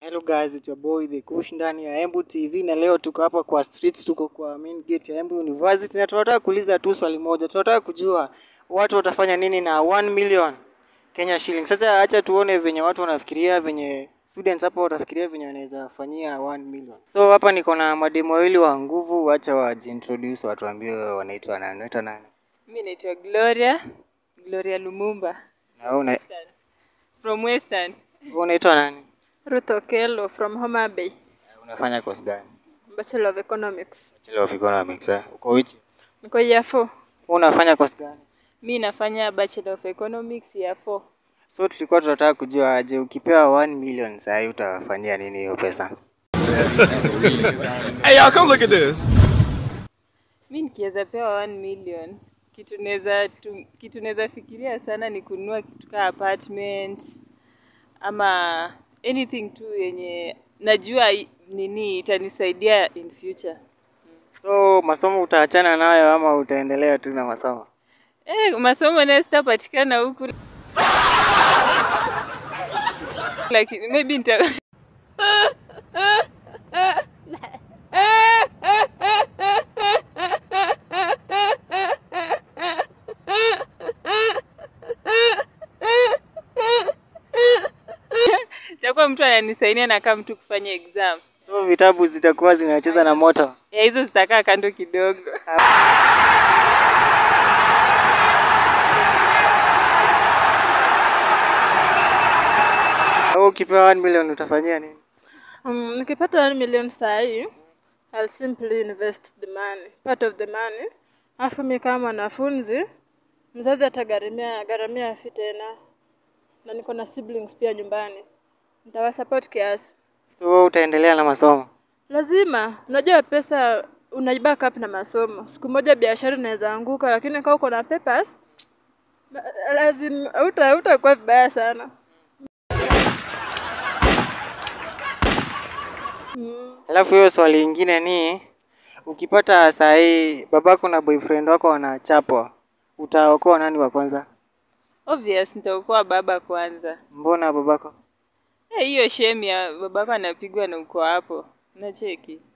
Hello guys, it's your boy The Kush ndani ya Embu TV na leo tuko hapa kwa streets, tuko kwa main gate ya Embu University na tunataka kuuliza tu swali moja. Tunataka kujua watu watafanya nini na 1 million Kenya shilling. Sasa acha tuone venye watu wanafikiria, venye students hapa watafikiria venye wanaweza fanyia 1 million. So hapa niko na mademo wawili wa nguvu, acha wajiintroduce, watuambie wanaitwa nani. Unaitwa nani? Mi naitwa Gloria, Gloria Lumumba Na wewe una- from Western. wewe unaitwa nani? Ruth Okello from Homa Bay, Unafanya course gani? Bachelor of Economics. Bachelor of Economics. Eh? Uko which? Niko year 4. Wewe unafanya course gani? Mi nafanya Bachelor of Economics ya 4. So tulikuwa tunataka kujua aje, ukipewa 1 million saa hii utafanyia nini hiyo pesa? Hey, y'all, come look at this. Mi nikiweza pewa 1 million, kitu naweza tu, kitu naweza fikiria sana ni kununua kitu kaa apartment ama anything tu yenye najua i- nini itanisaidia in future. So masomo utaachana nayo ama utaendelea tu na masomo? Eh, masomo nayo sitapatikana huku lakini maybe nita takuwa mtu ananisaidia na kama mtu kufanya exam So vitabu zitakuwa zinacheza na moto. ya hizo zitakaa kando kidogo. Au ukipewa 1 million utafanyia nini? Um, nikipata 1 million saa hii, I'll simply invest the money, part of the money. Alafu mi kama mwanafunzi, mzazi atagharamia gharamia fi tena, na niko na siblings pia nyumbani, nitawasupport kiasi. So wewe utaendelea na masomo? Lazima, unajua pesa una up na masomo. Siku moja biashara inaweza anguka, lakini kama uko na papers, ba- lazima uta utakuwa vibaya sana. Alafu hiyo swali ingine ni ukipata saa hii babako na boyfriend wako wanachapwa, utaokoa nani wa kwanza? Obvious nitaokoa baba kwanza. Mbona babako? Eh, hiyo shame ya babako anapigwa na uko hapo. Nacheki.